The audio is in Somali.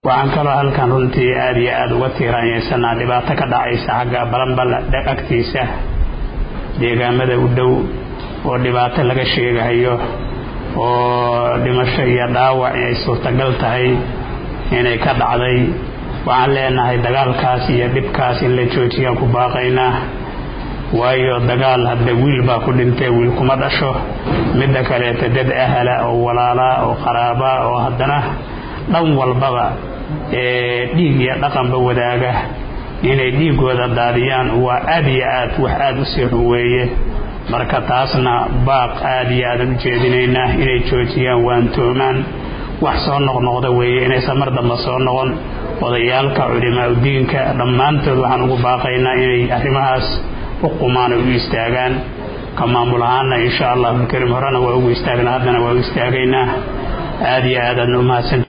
waxaan kaloo halkan runtii aada iyo aada uga tiiraanyeysanaa dhibaato ka dhacaysa xagga balanbal agtiisa deegaamada u dhow oo dhibaato laga sheegahayo oo dhimasho iyo dhaawac ay suurtagal tahay inay ka dhacday waxaan leenahay dagaalkaas iyo dhibkaas in la joojiyaan ku baaqaynaa waayo dagaal hadda wiil baa ku dhintay wiil kuma dhasho midda kaleeta dad ahala oo walaalaa oo qaraabaa oo haddana dhan walbaba ee dhiig iyo dhaqanba wadaaga inay dhiigooda daadiyaan waa aad iyo aad wax aada u sii xun weeye marka taasna baaq aada iyo aadan u jeedinaynaa inay joojiyaan waantoomaan wax soo noqnoqda weeye inaysan mar damba soo noqon odayaalka culimaa udiinka dhammaantood waxaan ugu baaqaynaa inay arrimahaas u qumaan u istaagaan ka maamul ahaana insha allahu alkarim horena waa ugu istaagnaa haddana waa u istaagaynaa aada iyo aadaadna umahadsan